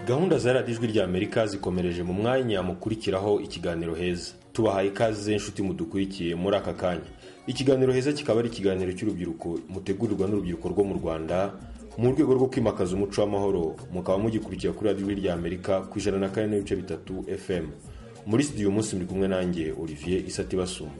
gahunda za ijwi rya amerika zikomereje mu mwanya mukurikiraho ikiganiro heza tubahaye ikaze inshuti mudukurikiye muri aka kanya ikiganiro heza kikaba ari ikiganiro cy'urubyiruko mutegurirwa n'urubyiruko rwo mu rwanda mu rwego rwo kwimakaza umuco w'amahoro mukaba mugikurikira kuri ijwi rya amerika ku ijana na kane n'ibice bitatu fm muri studio umunsi muri kumwe nanjye olivier isati basuma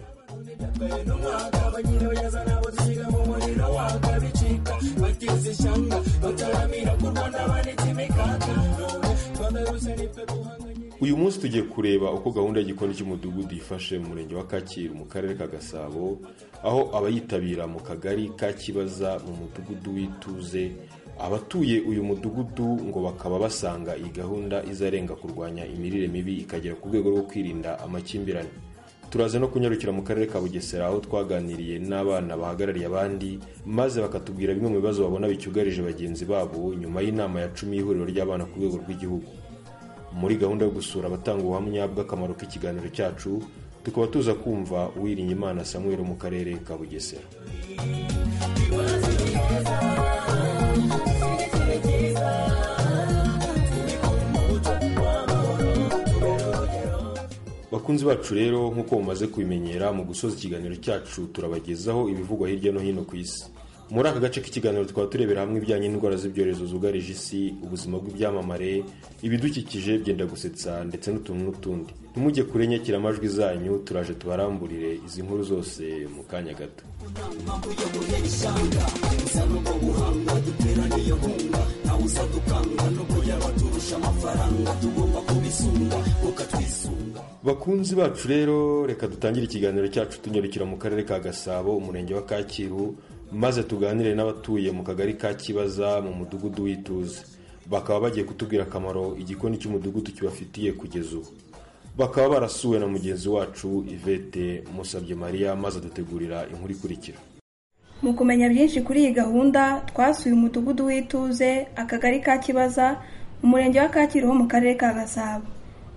uyu munsi tugiye kureba uko gahunda y'igikoni cy'umudugudu yifashe mu murenge wa kacyiru mu karere ka gasabo aho abayitabira mu kagari ka kibaza mu mudugudu w'ituze abatuye uyu mudugudu ngo bakaba basanga iyi gahunda izarenga kurwanya imirire mibi ikagera ku rwego rwo kwirinda amakimbirane turaza no kunyarukira mu karere ka bugesera aho twaganiriye n'abana bahagarariye abandi maze bakatubwira bimwe mu bibazo babona bicyugarije bagenzi babo nyuma y'inama ya cumi y'ihuriro ry'abana ku rwego rw'igihugu muri gahunda yo gusura abatanga ubuhamya bw'akamaro k'ikiganiro cyacu tukaba tuza kumva uwirinye imana samuel mu karere ka bugesera bakunzi bacu rero nk'uko mumaze kubimenyera mu gusoza ikiganiro cyacu turabagezaho ibivugwa hirya no hino ku isi muri aka gace k'ikiganiro tukaba turebera hamwe ibijyanye n'indwara z'ibyorezo zugarije isi ubuzima bw'ibyamamare ibidukikije byenda gusetsa ndetse n'utuntu n'utundi ntimujye kure nyakiramajwi zanyu turaje tubaramburire izi nkuru zose mu kanya gato bakunzi bacu rero reka dutangire ikiganiro cyacu tunyarukira mu karere ka gasabo umurenge wa kacyiru maze tuganire n'abatuye mu kagari ka kibaza mu mudugudu w'ituze bakaba bagiye kutubwira akamaro igikoni cy'umudugudu kibafitiye kugeza ubu bakaba barasuwe na mugenzi wacu ivete musabye mariya maze adutegurira inkuru ikurikira mu kumenya byinshi kuri iyi gahunda twasuye umudugudu w'ituze akagari ka kibaza umurenge wa kacyiru ho mu karere ka gasabo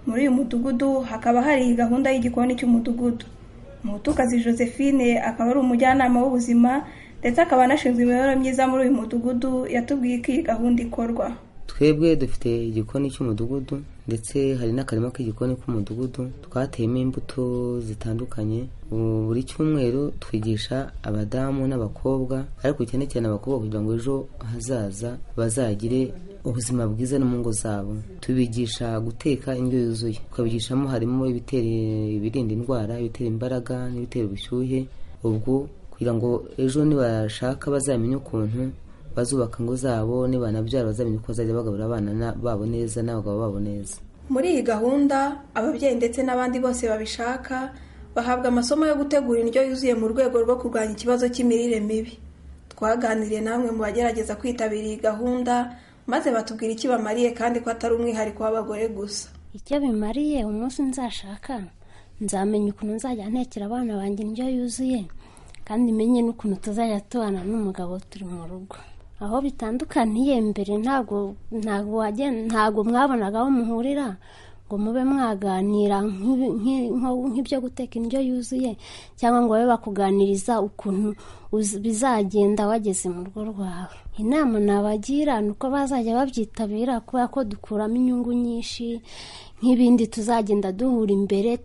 muri uyu mudugudu hakaba hari iyi gahunda y'igikoni cy'umudugudu mutukazi josephine akaba ari umujyanama w'ubuzima ndetse akaba anashinzwe imibereho myiza muri uyu mudugudu yatubwiye ko iyi gahunda ikorwa twebwe dufite igikoni cy'umudugudu ndetse hari n'akarima k'igikoni k'umudugudu twateyemo imbuto zitandukanye buri cyumweru twigisha abadamu n'abakobwa ariko cyane cyane abakobwa kugira ngo ejo hazaza bazagire ubuzima bwiza no mu ngo zabo tubigisha guteka indyo yuzuye tukabigishamo harimo ibitera ibirinda indwara ibitera imbaraga n'ibitera ubushyuhe ubwo kugira ngo ejo nibashaka bazamenye ukuntu bazubaka ingo zabo nibanabyara bazamenye uko bazajya bagabura abana babo neza n'abagabo babo neza muri iyi gahunda ababyeyi ndetse n'abandi bose babishaka bahabwa amasomo yo gutegura indyo yuzuye mu rwego rwo kurwanya ikibazo cy'imirire mibi twaganiriye namwe mu bagerageza kwitabira iyi gahunda maze batubwira icyo bamariye kandi ko atari umwihariko w'abagore gusa icyo bimariye umunsi nzashaka nzamenya ukuntu nzajya ntekera abana banjye indyo yuzuye kandi menye n'ukuntu tuzajya tubana n'umugabo turi mu rugo aho bitandukaniye mbere ntabwo ntabwo mwabonaga aho muhurira ngo mube mwaganira nk'ibyo guteka indyo yuzuye cyangwa ngo babe bakuganiriza ukuntu bizagenda wageze mu rugo rwawe inama nabagira ni uko bazajya babyitabira kubera ko dukuramo inyungu nyinshi nk'ibindi tuzagenda duhura imbere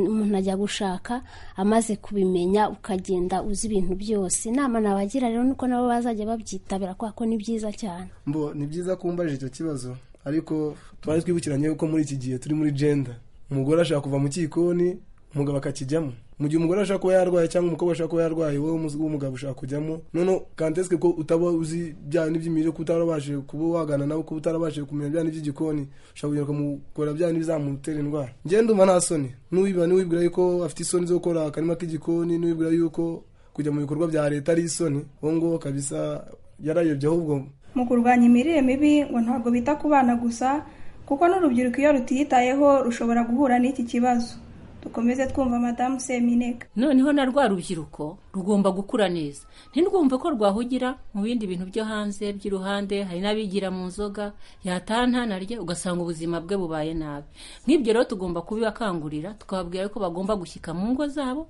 umuntu ajya gushaka amaze kubimenya ukagenda uzi ibintu byose inama nabagira rero nuko nabo bazajya babyitabira kubera ko ni byiza cyane mbo ni byiza kumbaje icyo kibazo ariko twari twibukiranye ko muri iki gihe turi muri jenda umugore ashaka kuva mu cyikoni umugabo akakijyamo mu gihe umugore ashaka kuba yarwaye cyangwa umukobwa ashaka kuba yarwaye wowe w'umugabo ushaka kujyamo noneho kantesike ko utaba uzi bya n'iby'imirire kuba utarabashije kuba wagana nawe kuba utarabashije kumenya bya n'iby'igikoni ushobora kugera ukamukora bya n'ibizamutera indwara ngende umva nta soni n'uwiba n'uwibwira yuko afite isoni zo gukora akarima k'igikoni n'uwibwira yuko kujya mu bikorwa bya leta ari isoni uwo nguwo kabisa yarayobye ahubwo mu kurwanya imirire mibi ngo ntabwo bita ku bana gusa kuko n'urubyiruko iyo rutiyitayeho rushobora guhura n'iki kibazo dukomeze twumva madamu semineka noneho na rwa rubyiruko rugomba gukura neza ntirwumve ko rwahugira mu bindi bintu byo hanze by'iruhande hari n'abigira mu nzoga yataha ntanarye ugasanga ubuzima bwe bubaye nabi nk'ibyo rero tugomba kubibakangurira tukababwira ko bagomba gushyika mu ngo zabo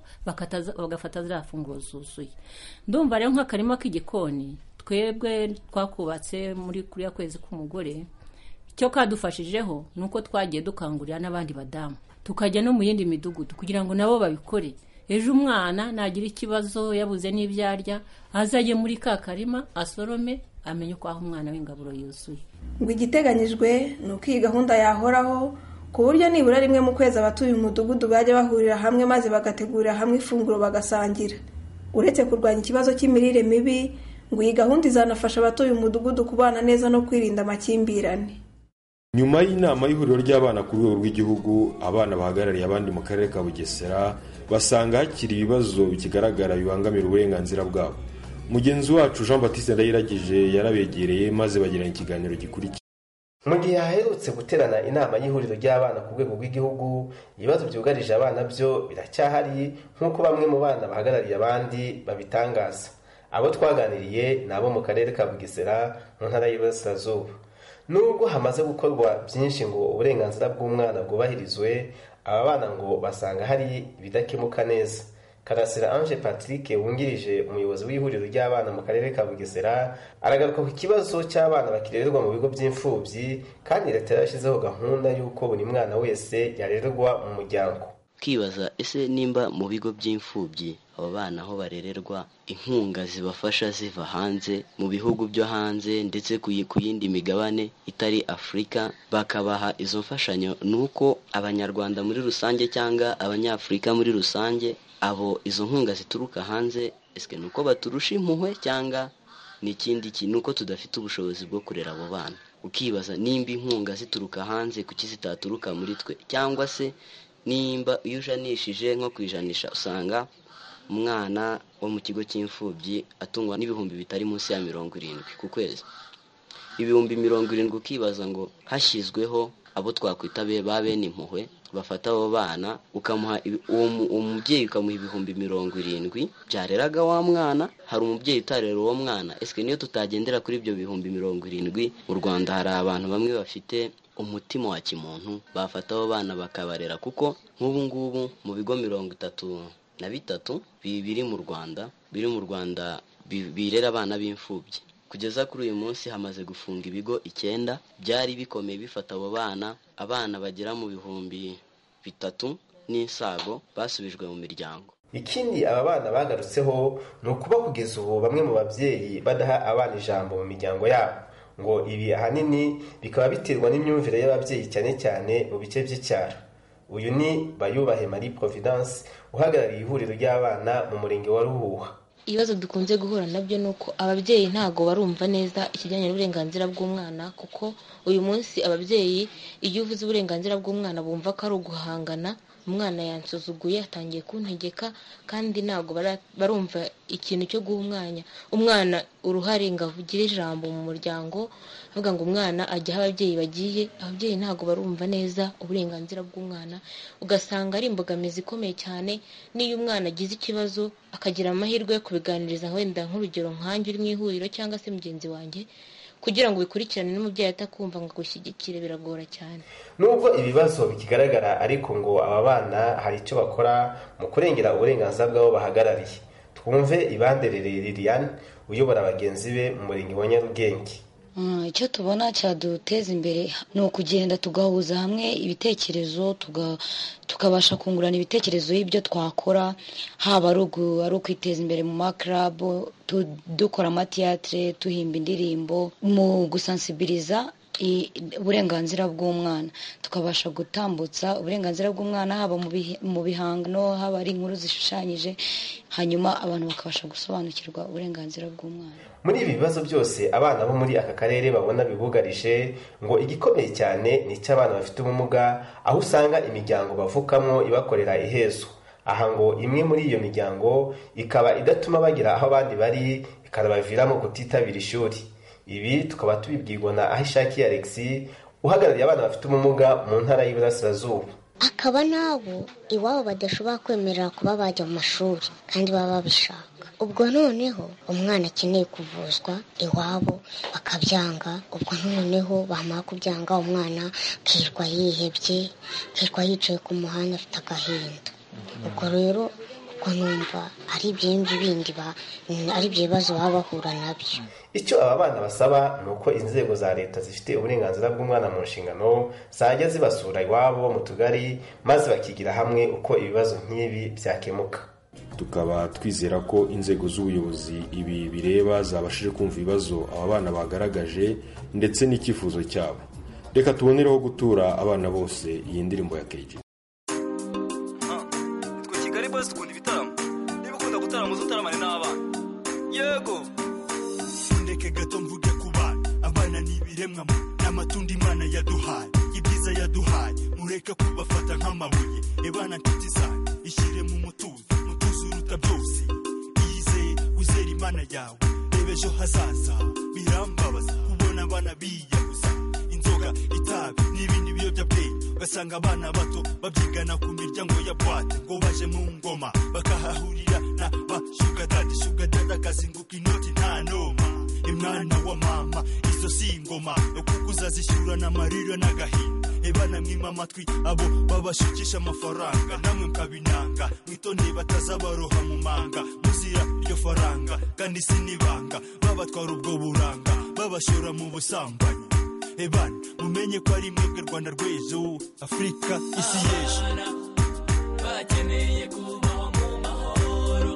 bagafata ziriya funguro zuzuye ndumva rero nk'akarima k'igikoni twebwe twakubatse muri kuriya kwezi k'umugore icyo kadufashijeho ni uko twagiye dukangurira n'abandi badamu tukajya no mu yindi midugudu kugira ngo nabo babikore ejo umwana nagira ikibazo yabuze n'ibyo arya azajye muri ka karima asorome amenye uko aho umwana w'ingaburo yuzuye ngo igiteganyijwe ni uko iyi gahunda yahoraho ku buryo nibura rimwe mu kwezi abatuye umudugudu bajya bahurira hamwe maze bagategurira hamwe ifunguro bagasangira uretse kurwanya ikibazo cy'imirire mibi ngo iyi gahunda izanafasha abatuye umudugudu kubana neza no kwirinda amakimbirane nyuma y'inama y'ihuriro ry'abana ku rwego rw'igihugu abana bahagarariye abandi mu karere ka bugesera basanga hakiri ibibazo bikigaragara bibangamira uburenganzira bwabo mugenzi wacu jean batiste ndayiragije yarabegereye maze bagirana ikiganiro gikurikira mu gihe haherutse guterana inama y'ihuriro ry'abana ku rwego rw'igihugu ibibazo byugarije abana byo biracyahari nk'uko bamwe mu bana bahagarariye abandi babitangaza abo twaganiriye ni abo mu karere ka bugesera mu ntara y'iburasirazuba nubwo hamaze gukorwa byinshi ngo uburenganzira bw'umwana bwubahirizwe aba bana ngo basanga hari ibidakemuka neza karasira ange patrick wungirije umuyobozi w'ihuriro ry'abana mu karere ka bugesera aragaruka ku kibazo cy'abana bakirererwa mu bigo by'imfubyi kandi leta yarashyizeho gahunda y'uko buri mwana wese yarererwa mu muryango twibaza ese nimba mu bigo by'imfubyi aba bana aho barererwa inkunga zibafasha ziva hanze mu bihugu byo hanze ndetse ku yi- ku yindi migabane itari afurika bakabaha izo mfashanyo ni uko abanyarwanda muri rusange cyangwa abanyafurika muri rusange abo izo nkunga zituruka hanze ese ni uko baturusha impuhwe cyangwa ni ikindi kintu uko tudafite ubushobozi bwo kurera abo bana ukibaza nimba inkunga zituruka hanze kuki zitaturuka muri twe cyangwa se nimba iyo ujanishije nko kwijanisha usanga umwana wo mu kigo cy'imfubyi atungwa n'ibihumbi bitari munsi ya mirongo irindwi ku kwezi ibihumbi mirongo irindwi ukibaza ngo hashyizweho abo twakwita be ba bene impuhwe bafata abo bana ukamuha ibi- uwo mu- uwo mubyeyi ukamuha ibihumbi mirongo irindwi byareraga wa mwana hari umubyeyi utarera uwo mwana ese niyo tutagendera kuri ibyo bihumbi mirongo irindwi mu rwanda hari abantu bamwe bafite umutima wa kimuntu bafata abo bana bakabarera kuko nk'ubu ngubu mu bigo mirongo itatu na bitatu bi- biri mu rwanda biri mu rwanda bi- birera abana b'imfubyi kugeza kuri uyu munsi hamaze gufunga ibigo icyenda byari bikomeye bifata abo bana abana bagera mu bihumbi bitatu n'insago basubijwe mu miryango ikindi aba bana bagarutseho ni ukuba kugeza ubu bamwe mu babyeyi badaha abana ijambo mu miryango yabo ngo ibi ahanini bikaba biterwa n'imyumvire y'ababyeyi cyane cyane mu bice by'icyaro uyu ni bayubahe marie providence uhagarariye ihuriro ry'abana mu murenge wa ruhuha ibibazo dukunze guhura nabyo ni uko ababyeyi ntabwo barumva neza ikijyanye n'uburenganzira bw'umwana kuko uyu munsi ababyeyi iyo uvuze uburenganzira bw'umwana bumva ko ari uguhangana umwana yansuzuguye atangiye kuntegeka kandi ntabwo bara- barumva ikintu cyo guha umwanya umwana uruhare ngo avugire ijambo mu muryango avuga ngo umwana ajya aho ababyeyi bagiye ababyeyi ntabwo barumva neza uburenganzira bw'umwana ugasanga ari imbogamizi ikomeye cyane n'iyo umwana agize ikibazo akagira amahirwe yo kubiganiriza wenda nk'urugero nkanjye uri mu ihuriro cyangwa se mugenzi wanjye kugira ngo bikurikirane n'umubyeyi atakumva ngo agushyigikire biragora cyane nubwo ibibazo bikigaragara ariko ngo aba bana hari icyo bakora mu kurengera uburenganzira bw'abo bahagarariye twumve ibanderereye liliane uyobora abagenzi be mu murenge wa nyarugenge Mm, icyo tubona cyaduteza imbere ni ukugenda tugahuza hamwe ibitekerezo tuga- tukabasha kungurana ibitekerezo y'ibyo twakora haba ari ugu- ari ukwiteza imbere mu makarabo tu- dukora amatiyatire duhimba indirimbo mu gusansibiliza i- uburenganzira bw'umwana tukabasha gutambutsa uburenganzira bw'umwana haba mu bihe- mu bihangano haba ari inkuru zishushanyije hanyuma abantu bakabasha gusobanukirwa uburenganzira bw'umwana muri ibi bibazo byose abana bo muri aka karere babona bibugarije ngo igikomeye cyane ni icy'abana bafite ubumuga aho usanga imiryango bavukamo ibakorera ihezo aha ngo imwe muri iyo miryango ikaba idatuma bagira aho abandi bari ikanabaviramo kutitabira ishuri ibi tukaba tubibwirwa na ahishakiye alex uhagarariye abana bafite ubumuga mu ntara y'iburasirazuba akaba nabo iwabo badashobora kwemerera kuba bajya mu mashuri kandi baba babishaka ubwo noneho umwana akeneye kuvuzwa iwabo bakabyanga ubwo noneho bamara kubyanga umwana akirirwa yihebye akirirwa yicaye ku muhanda afite agahinda ubwo rero kuko numva ari ibindi bindi ba- ari ibyo bibazo baba bahura nabyo icyo aba bana basaba ni uko inzego za leta zifite uburenganzira bw'umwana mu nshingano zajya zibasura iwabo mu tugari maze bakigira hamwe uko ibibazo nk'ibi byakemuka tukaba twizera ko inzego z'ubuyobozi ibi bireba zabashije kumva ibibazo aba bana bagaragaje ndetse n'icyifuzo cyabo reka tubonereho gutura abana bose iyi ndirimbo ya keji twe kigali boys dukunda ibitaramo niba ukunda gutarama uzutaramane n'abana yego ndeke gato mvuge ku bana abana ni ibiremwa mwe ni amatunda imana yaduhaye ibyiza yaduhaye mureke kubafata nk'amabuye ebana nshuti zanyu ishyire mu mutuzo mutuzo uruta byose iyizeye wizere imana yawe reba ejo hazaza birambabaza kubona abana biyahuza inzoga itabi n'ibindi biyobyabwenge ugasanga abana bato babyigana ku miryango ya bwate ngo baje mu ngoma bakahahurira na ba shugadadi shugadadi akazinguka inoti nta noma imwana wa mama izo si ingoma kuko uzazishyura n'amarira n'agahinda ebana mwima amatwi abo babashukisha amafaranga namwe mukabinanga mwitondeye batazabaroha mu manga muzira iryo faranga kandi sinibanga babatwara ubwo buranga babashora mu busambanyi ebana mumenye ko ari mwebwe rwanda rw'ejo afurika isi y'ejo bakeneye kubaho mu mahoro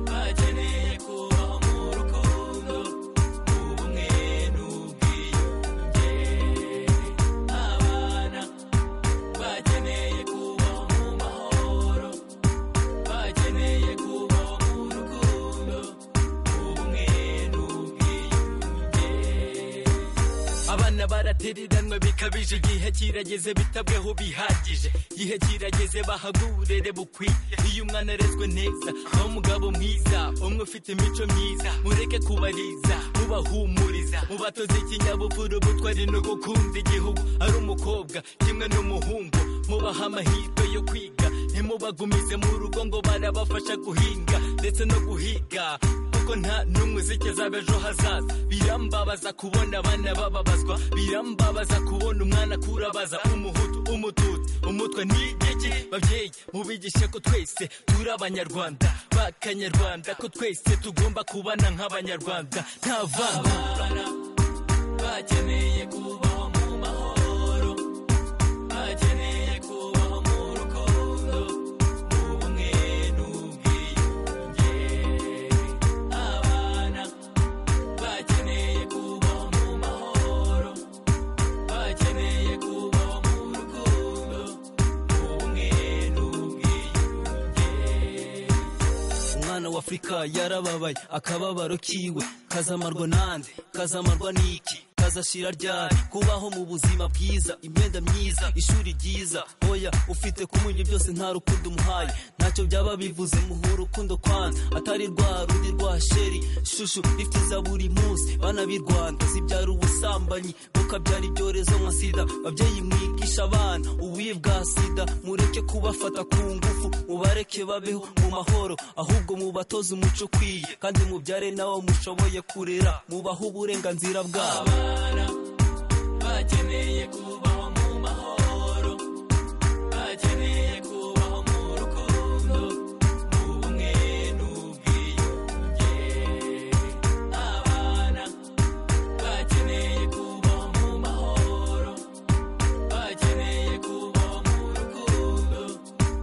bakeneye kubaho mu rukundo ubumwe n'ubwiyunge abana bakeneye kubaho mu mahoro bakeneye kubaho mu rukundo ubumwe n'ubwiyunge abana baratereranwa bikabije igihe kirageze bitabweho bihagije igihe kirageze bahabwe uburere bukwiye iyo umwana arezwe neza aho umugabo mwiza umwe ufite imico myiza mureke kubariza mubahumuriza mubatoze ikinyabupfura ubutwari no gukunda igihugu ari umukobwa kimwe n'umuhungu mubaha amahirwe yo kwiga ntimubagumize mu rugo ngo barabafasha guhinga ndetse no guhiga kuko nta n'umwe uzigeza ejo hazaza birambabaza kubona abana bababazwa birambabaza kubona umwana akurabaza umuhutu umututsi umutwe n'igiki babyeyi mubigishe ko twese turi abanyarwanda b'akanyarwanda ko twese tugomba kubana nk'abanyarwanda nta vanga bakeneye kubaho mu mahoro bakeneye kubaho mu rukundo mu bumwe n'ubwiyunge abana bakeneye kubaho mu mahoro bakeneye kubaho mu rukundo mu bumwe n'ubwiyunge umwana wa afurika yarababaye akababaro kiwe kazamarwa nande kazamarwa n'iki kazashira ryari kubaho mu buzima bwiza imyenda myiza ishuri ryiza oya ufite kumurya byose nta rukundo umuhaye ntacyo byaba bivuze muhe urukundo kwanza atari rwa rundi rwa sheri shushu ifitiza buri munsi bana b'i rwanda zibyara ubusambanyi bukabyara ibyorezo nka sida babyeyi mwigisha abana ububi bwa sida mureke kubafata ku ngufu mubareke babeho mu mahoro ahubwo mubatoze umuco ukwiye kandi mubyare nawo mushoboye kurera mubahe uburenganzira bwabo bakeneye kubaho mu mahoro bakeneye kubaho mu rukundo mu bumwe n'ubwiyunge abana bakeneye kubaho mu mahoro bakeneye kubaho mu rukundo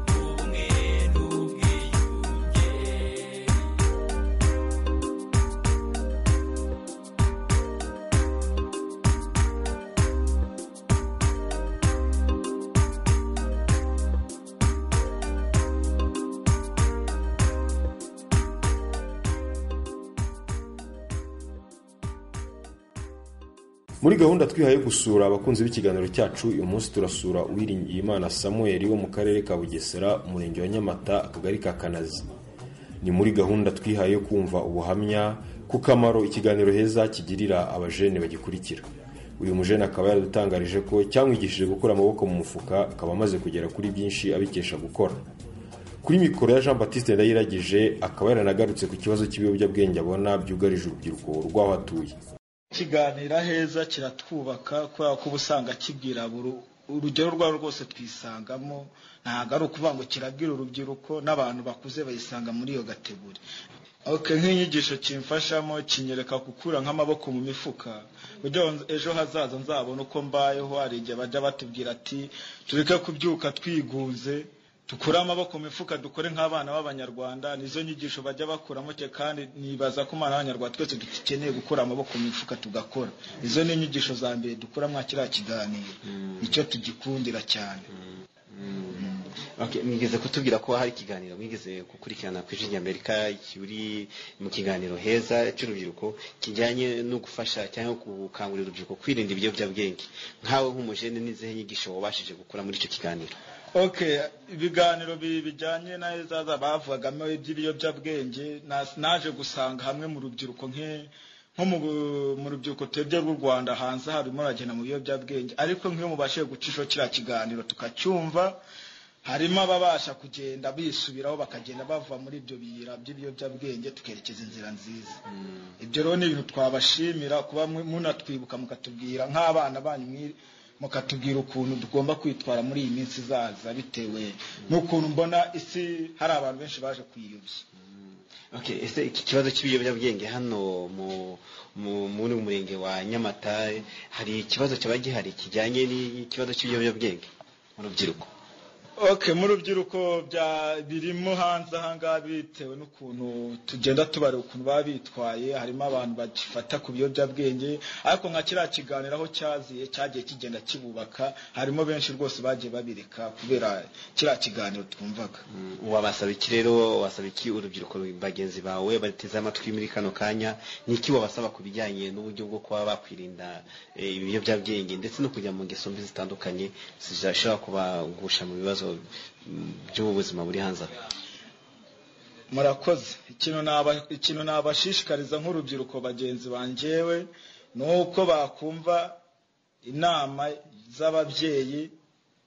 mu bumwe n'ubwiyunge muri gahunda twihaye gusura abakunzi b'ikiganiro cyacu uyu munsi turasura uwiringiyimana samuel wo mu karere ka bugesera umurenge wa nyamata akagari ka kanazi ni muri gahunda twihaye yo kumva ubuhamya ku kamaro ikiganiro heza kigirira abajene bagikurikira uyu mujene akaba yaradutangarije ko cyamwigishije gukura amaboko mu mufuka akaba amaze kugera kuri byinshi abikesha gukora kuri mikoro ya jean batiste ndayiragije akaba yaranagarutse ku kibazo cy'ibiyobyabwenge abona byugarije urubyiruko rw'aho atuye kiganira heza kiratwubaka kubera ko uba usanga kibwira buri urugero rwabo rwose twisangamo ntabwo ari ukuvuga ngo kirabwira urubyiruko n'abantu bakuze bayisanga muri iyo gategori oke nk'inyigisho kimfashamo kinyereka gukura nk'amaboko mu mifuka kugira ngo ejo hazaza nzabone uko mbayeho hari igihe bajya batubwira ati tureke kubyuka twigunze dukure amaboko mu mifuka dukore nk'abana b'abanyarwanda nizo nyigisho bajya bakuramo cye kandi nibaza ko umwana w'abanyarwanda twese dukeneye gukura amaboko mu mifuka tugakora izo ni inyigisho za mbere dukura mwa kiriya kiganiro nicyo tugikundira cyane Okay, mwigeze kutubwira ko hari ikiganiro mwigeze gukurikirana ku ijwi ry'Amerika kiri mu kiganiro heza cy'urubyiruko kijyanye no gufasha cyangwa gukangurira urubyiruko kwirinda ibiyobyabwenge nkawe nk'umujene n'izihe nyigisho wabashije gukura muri icyo kiganiro okay ibiganiro bi- bijyanye na ezaza bavugagamo iby'ibiyobyabwenge na- naje gusanga hamwe mu rubyiruko nke nko mu bu- mu rubyiruko twebwe rw'u rwanda hanze harimo ragenda mu biyobyabwenge ariko nk'iyo mubashije guca ico kiriya kiganiro tukacyumva harimo ababasha kugenda bisubiraho bakagenda bava muri ibyo biyira by'ibiyobyabwenge tukerekeza inzira nziza ibyo rero ni ibintu twabashimira kuba mu- munatwibuka mukatubwira nk'abana banyu mwiri- mukatubwira ukuntu tugomba kwitwara muri iyi minsi izaza bitewe n'ukuntu mbona isi hari abantu benshi baje kwiyobya okay ese iki kibazo cy'ibiyobyabwenge hano mu mu- muri uyu murenge wa Nyamata hari ikibazo cyaba gihari kijyanye n'ikibazo cy'ibiyobyabwenge mu rubyiruko okay mu rubyiruko bya- birimo hanze ahangaha bitewe n'ukuntu tugenda tubareba ukuntu baba bitwaye harimo abantu bagifata ku biyobyabwenge ariko nka kiriya kiganiro aho cyaziye cyagiye kigenda kibubaka harimo benshi rwose bagiye babireka kubera kiriya kiganiro twumvaga wabasaba iki rero wabasaba iki urubyiruko bagenzi bawe bateze amatwi muri kano kanya ni iki wabasaba ku bijyanye n'uburyo bwo kuba bakwirinda eh, ibiyobyabwenge ndetse no kujya mu ngeso mbi zitandukanye zishobora kubagusha mu bibazo mm, by'ubuzima buri hanze aha murakoze ikintu naba- ikintu nabashishikariza nk'urubyiruko bagenzi banjyewe ni uko bakumva inama z'ababyeyi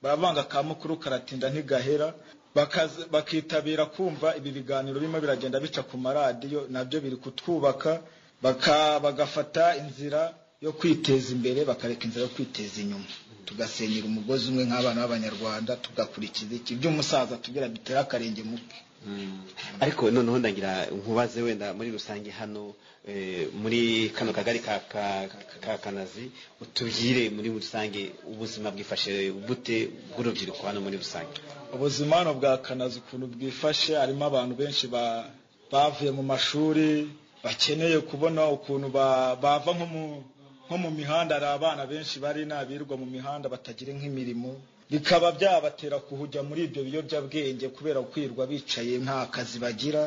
baravanga ka mukuru karatinda ntigahera bakaza- bakitabira kumva ibi biganiro birimo biragenda bica ku maradiyo nabyo biri kutwubaka baka- bagafata inzira yo kwiteza imbere bakareka inzira yo kwiteza inyuma tugasenyera umugozi umwe nk'abana b'abanyarwanda tugakurikiza iki by'umusaza tugira bitera akarenge mu ariko noneho ndagira nkubaze wenda muri rusange hano eh, muri kano kagari ka ka- ka kanazi utubwire muri rusange ubuzima bwifashe bute bw'urubyiruko hano muri rusange ubuzima hano bwa kanazi ukuntu bwifashe harimo abantu benshi ba- bavuye mu mashuri bakeneye kubona ukuntu ba- bava nko mu- nko mu mihanda hari abana benshi bari n'abirwa mu mihanda batagira nk'imirimo bikaba byabatera kuhujya muri ibyo biyobyabwenge kubera kwirwa bicaye nta kazi bagira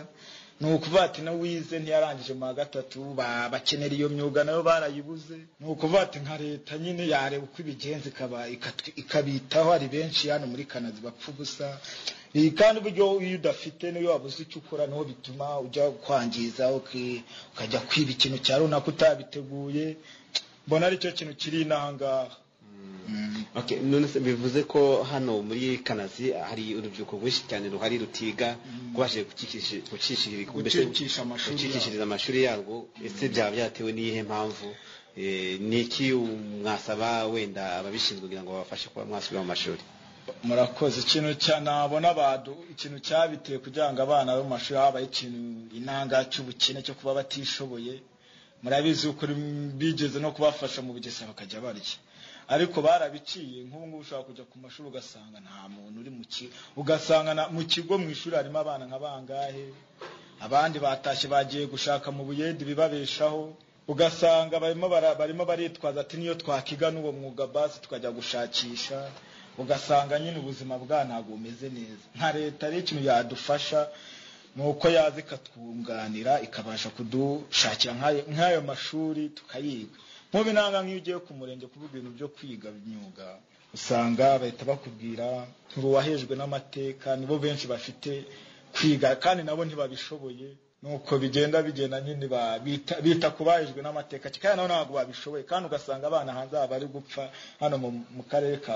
ni ukuvuga ati na wize ntiyarangije mu wa gatatu ba- bakenera iyo myuga nayo barayibuze ni ukuvuga ati nka leta nyine yareba uko ibigenza ikaba- ikatwi- ikabitaho hari benshi hano muri kanazi bapfa ubusa Iyi kandi uburyo iyo udafite n'iyo wabuze icyo ukora niho bituma ujya kwangiza uki- ukajya kwiba ikintu cya runaka utabiteguye mbona ari cyo kintu kiri inahangaha okay none se bivuze ko hano muri kanazi hari urubyiruko rwinshi cyane ruhari rutiga rwaje gucikishiriza Gucikisha amashuri gucikishiriza amashuri yarwo ese byaba byatewe n'iyihe mpamvu Eh, ni iki mwasaba wenda ababishinzwe kugira ngo babafashe kuba mwasubira mu mashuri murakoze ikintu cya nabona badu ikintu cyabiteye kugira ngo abana bo mu mashuri habaye ikintu inanga cy'ubukene cyo kuba batishoboye murabizi yuko rim- bigeze no kubafasha mu bugesa bakajya barya ariko barabiciye nk'ubu ngubu ushobora kujya ku mashuri ugasanga nta muntu uri mu kigo ugasanga na- mu kigo mu ishuri harimo abana nka bangahe abandi batashye bagiye gushaka mu buyede ibibabeshaho ugasanga barimo bara- barimo baritwaza ati niyo twakiga n'uwo mwuga basi tukajya gushakisha ugasanga nyine ubuzima bwa ntabwo bumeze neza nka leta rero ikintu yadufasha ni uko yaza ikatwunganira ikabasha kudushakira nk'ayo- nk'ayo mashuri tukayiga nk'ubu inanga nk'iyo ugiye ku murenge kuvuga ibintu byo kwiga imyuga usanga bahita bakubwira ntiruwahejwe n'amateka nibo benshi bafite kwiga kandi nabo ntibabishoboye nuko bigenda bigenda nyine ba- bita- bita ku bahejwe n'amateka kandi nabo ntabwo babishoboye kandi ugasanga abana hanze aha bari gupfa hano mu- mu karere ka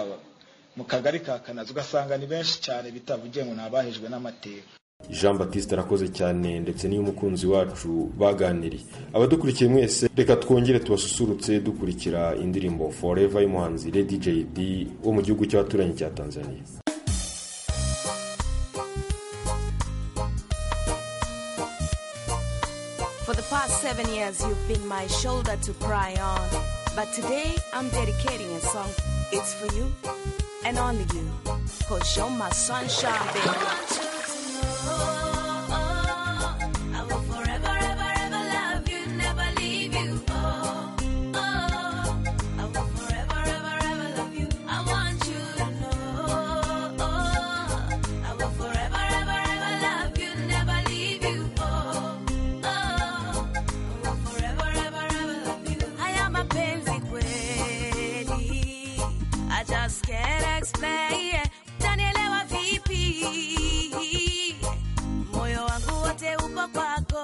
mu kagari ka kanazi ugasanga ni benshi cyane bitavugiye ngo ni abahejwe n'amateka jean batiste arakoze cyane ndetse n'iy'umukunzi wacu baganiriye abadukurikiye mwese reka twongere tubasusurutse dukurikira indirimbo forever y'umuhanzi lady jd wo mu gihugu cy'abaturanyi cya tanzania For the past seven years, you've been my shoulder to cry on. But today, I'm dedicating a song. It's for you and only you. Cause you're my sunshine, baby. Haya mapenzi kweli, I just can't explain. Utanielewa vipi? Moyo wangu wote upo kwako.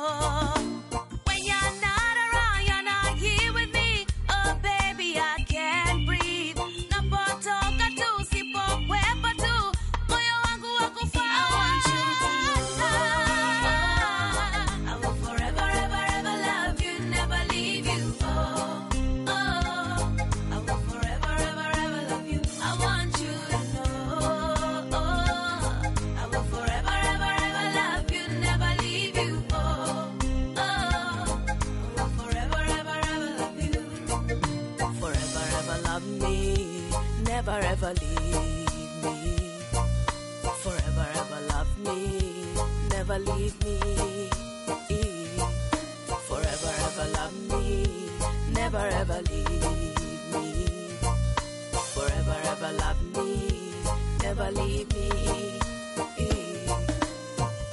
When you're not around, you're not here with me. Oh baby, I can't breathe. Napotoka tu, usipokuwepo tu, moyo wangu wakufa. I will forever, ever, ever love you, never leave you. Oh, oh. I want you to know I will forever, ever, ever love you, never leave you. Oh, oh, I will forever, ever, ever love you. Forever, ever love me, never ever leave me. Forever, ever love me, never leave me. Forever, ever love me, never ever leave me. Forever, ever love me, never leave me.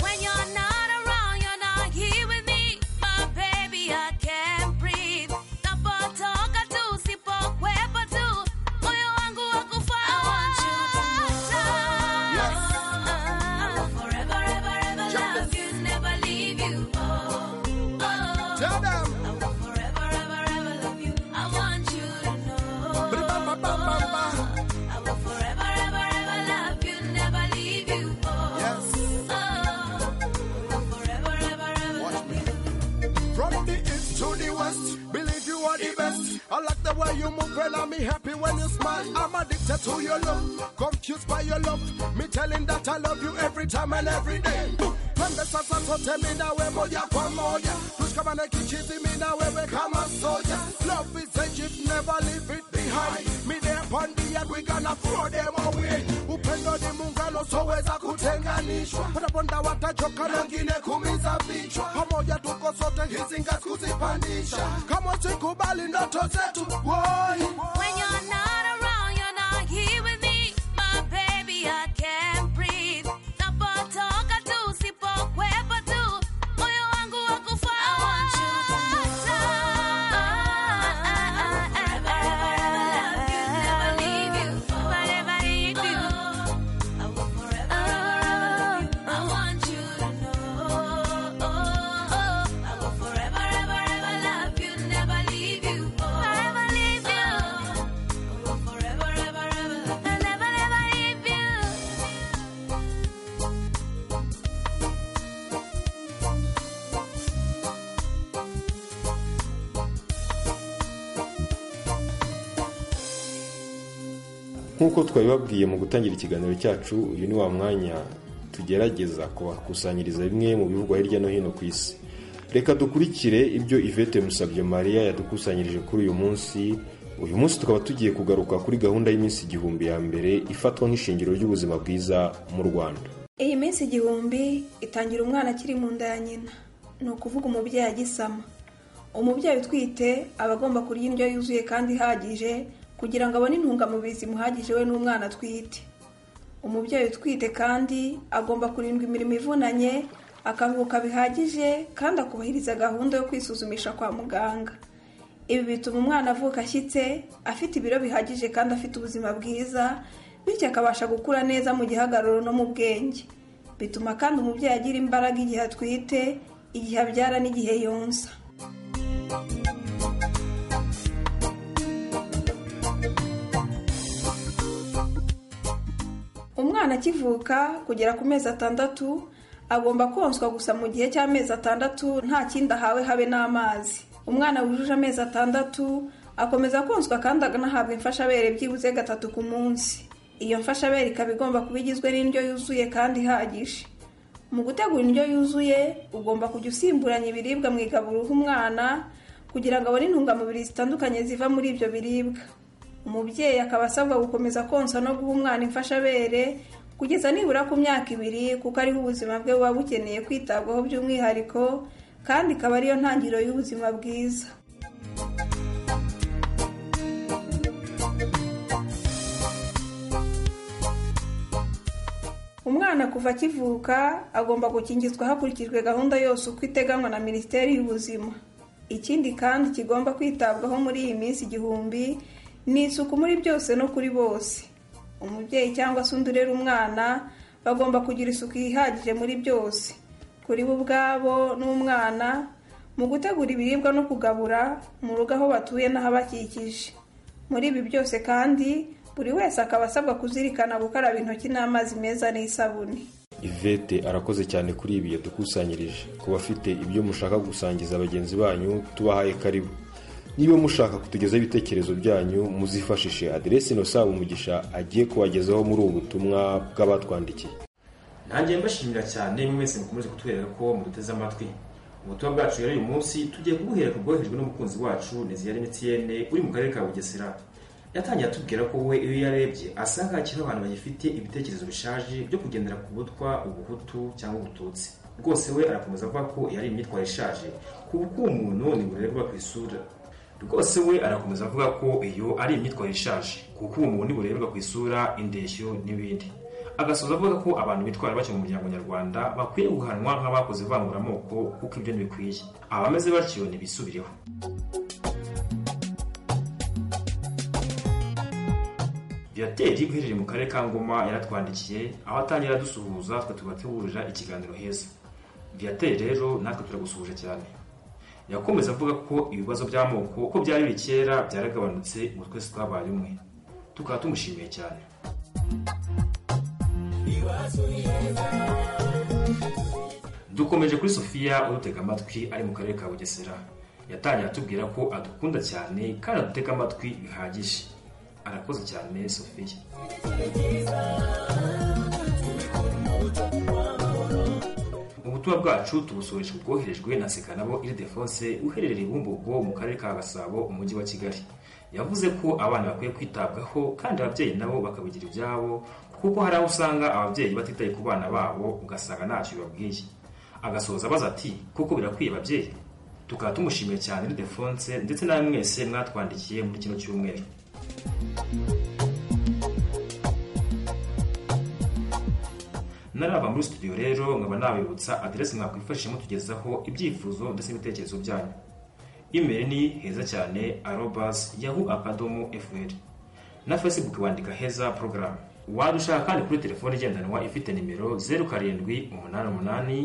When you're not around, you're not here with me. Oh, baby, I can't breathe. Napotoka tu, usipokuwepo tu, moyo wangu wakufa. I will forever, ever, ever love you, never leave you. Oh, oh. I will forever, ever, ever love you. I want you to know. I will forever, ever, ever love you, never leave you. Oh, oh, I will forever, ever, ever love you. From the east to the west, believe you are the best. I like the way you move, girl. I'm happy when you smile. I'm addicted to your love, confused by your love. Me telling that I love you every time and every day. Pembe sasa sote mina we moja kwa moja, tushikamane kichizi mina wewe kama soja. Love is a gift, never leave it behind. Me there upon the end, we gonna throw them away. Upendo ni muungano, soweza kutenganishwa. Wataponda watachoka, na wengine kumiza vichwa. Pamoja tuko sote, hizi ngazi kuzipandisha. Kama usikubali ndoto zetu, woi. When you're not around, you're not here with me. My baby, I can't breathe. Napotoka tu, usipokuwepo tu, moyo wangu wakufa. I want you to know. I will forever, ever, ever love you, never leave you. Forever leave you. nk'uko twabibabwiye mu gutangira ikiganiro cyacu uyu ni wa mwanya tugerageza kubakusanyiriza bimwe mu bivugwa hirya no hino ku isi reka dukurikire ibyo ivete musabye mariya yadukusanyirije kuri uyu munsi uyu munsi tukaba tugiye kugaruka kuri gahunda y'iminsi igihumbi ya mbere ifatwa nk'ishingiro ry'ubuzima bwiza mu rwanda iyi minsi igihumbi itangira umwana akiri mu nda ya nyina ni ukuvuga umubyeyi agisama umubyeyi utwite aba agomba kurya indyo yuzuye kandi ihagije kugira ngo abone intungamubiri zimuhagije we n'umwana atwite umubyeyi utwite kandi agomba kurindwa imirimo ivunanye akaruhuka bihagije kandi akubahiriza gahunda yo kwisuzumisha kwa muganga ibi bituma umwana avuka ashyitse afite ibiro bihagije kandi afite ubuzima bwiza bityo akabasha gukura neza mu gihagararo no mu bwenge bituma kandi umubyeyi agira imbaraga igihe atwite igihe abyara n'igihe yonsa umwana akivuka kugera ku mezi atandatu agomba konswa gusa mu gihe cy'amezi atandatu nta kindi ahawe habe n'amazi umwana wujuje amezi atandatu akomeza konswa kandi akanahabwa imfashabere byibuze gatatu ku munsi iyo mfashabere ikaba igomba kuba igizwe n'indyo yuzuye kandi ihagije mu gutegura indyo yuzuye ugomba kujya usimburanya ibiribwa mu igaburo uha umwana kugira ngo abone intungamubiri zitandukanye ziva muri ibyo biribwa umubyeyi akaba asabwa gukomeza konsa no guha umwana imfashabere kugeza nibura ku myaka ibiri kuko ariho ubuzima bwe buba bukeneye kwitabwaho by'umwihariko kandi ikaba ariyo ntangiriro y'ubuzima bwiza umwana kuva akivuka agomba gukingizwa hakurikijwe gahunda yose uko iteganywa na minisiteri y'ubuzima ikindi kandi kigomba kwitabwaho muri iyi minsi igihumbi ni isuku muri byose no kuri bose umubyeyi cyangwa se undi urera umwana bagomba kugira isuku ihagije muri byose kuri bo ubwabo n'umwana mu gutegura ibiribwa no kugabura mu rugo aho batuye n'ahabakikije muri ibi byose kandi buri wese akaba asabwa kuzirikana gukaraba intoki n'amazi meza n'isabune ivete arakoze cyane kuri ibi yadukusanyirije ku bafite ibyo mushaka gusangiza bagenzi banyu tubahaye karibu niba mushaka kutugezaho ibitekerezo byanyu muzifashishe aderesi nosaba umugisha agiye kubagezaho muri ubu butumwa bw'abatwandikiye nanjye mbashimira cyane mwese mukomeze kutwereka ko muduteze amatwi ubutumwa bwacu rero uyu munsi tugiye kubuhera ku bwohejwe n'umukunzi wacu neziyari emutiyene uri mu karere ka bugesera yatangiye atubwira ko we iyo yarebye asanga hakiriho abantu bagifite ibitekerezo bishaje byo kugendera ku butwa ubuhutu cyangwa ubututsi rwose we arakomeza avuga ko yari imyitwarire ishaje kuba uko umuntu ni burerwa ku isura rwose we arakomeza avuga ko iyo ari imyitwarire ishaje kuko uwo muntu burerwa ku isura indeshyo n'ibindi agasoza avuga ko abantu bitwara batyo mu muryango nyarwanda bakwiye guhanwa nk'abakoze ivanguramoko kuko ibyo ntibikwiye abameze batyo ntibisubireho virateri uherereye mu karere ka ngoma yaratwandikiye aho atangira adusuhuza twe tugategurira ikiganiro heza virateri rero natwe turagusuhuje cyane yakomeza avuga ko ibibazo by'amoko uko byari biri kera byaragabanutse ubu twese twabaye umwe tukaba tumushimiye cyane dukomeje kuri sofiya udutega amatwi ari mu karere ka bugesera yatangiye atubwira ko adukunda cyane kandi adutega amatwi bihagije arakoze cyane sofiya ubutumwa bwacu tubusoresha ubwoherejwe na sekanabo iridefonse uherereye i bumbogo mu karere ka gasabo umujyi wa kigali yavuze ko abana bakwiye kwitabwaho kandi ababyeyi nabo bakabigira ibyabo kuko hari aho usanga ababyeyi batitaye ku bana babo ugasanga ntacyo bibabwiye agasoza abaza ati kuko birakwiye ababyeyi tukaba tumushimiye cyane iridefonse ndetse nawe mwese mwatwandikiye muri kino cyumweru naraba muri studio rero nkaba nabibutsa aderesi mwakwifashisha mutugezaho ibyifuzo ndetse n'ibitekerezo byanyu imeri ni heza cyane arobas yahu akadomo fr na facebook bandika heza porogaramu waba ushaka kandi kuri telefone igendanwa ifite nimero zeru karindwi umunani umunani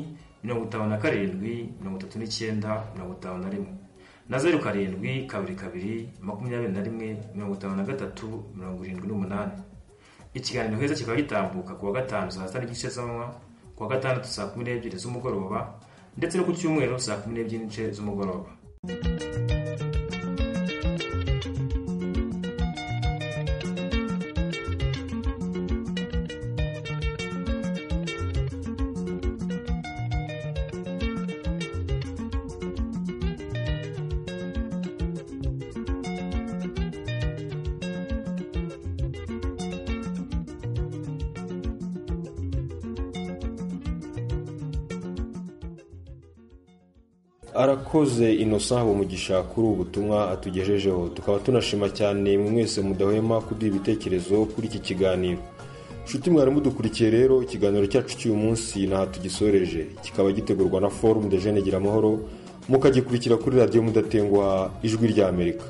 mirongo itanu na karindwi mirongo itatu n'icyenda mirongo itanu na rimwe na zeru karindwi kabiri kabiri makumyabiri na rimwe mirongo itanu na gatatu mirongo irindwi n'umunani ikiganiro heza kikaba gitambuka kuwa gatanu saa sita n'igice z'amanywa kuwa gatandatu saa kumi n'ebyiri z'umugoroba ndetse no ku cyumweru saa kumi n'ebyiri n'igice z'umugoroba arakoze innocent umugisha kuri ubu butumwa atugejejeho tukaba tunashima cyane mwe mwese mudahwema kuduha ibitekerezo kuri iki kiganiro nshuti mwari mudukurikiye rero ikiganiro cyacu cy'uyu munsi ntaho tugisoreje kikaba gitegurwa na forumu de jene gira amahoro mukagikurikira kuri radiyo mudatenguha ijwi rya amerika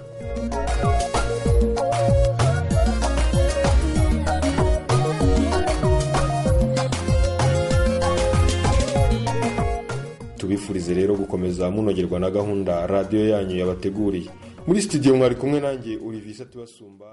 tubifurize rero gukomeza munogerwa na gahunda radiyo yanyu yabateguriye muri studio mwari kumwe nanjye urivisa tubasumba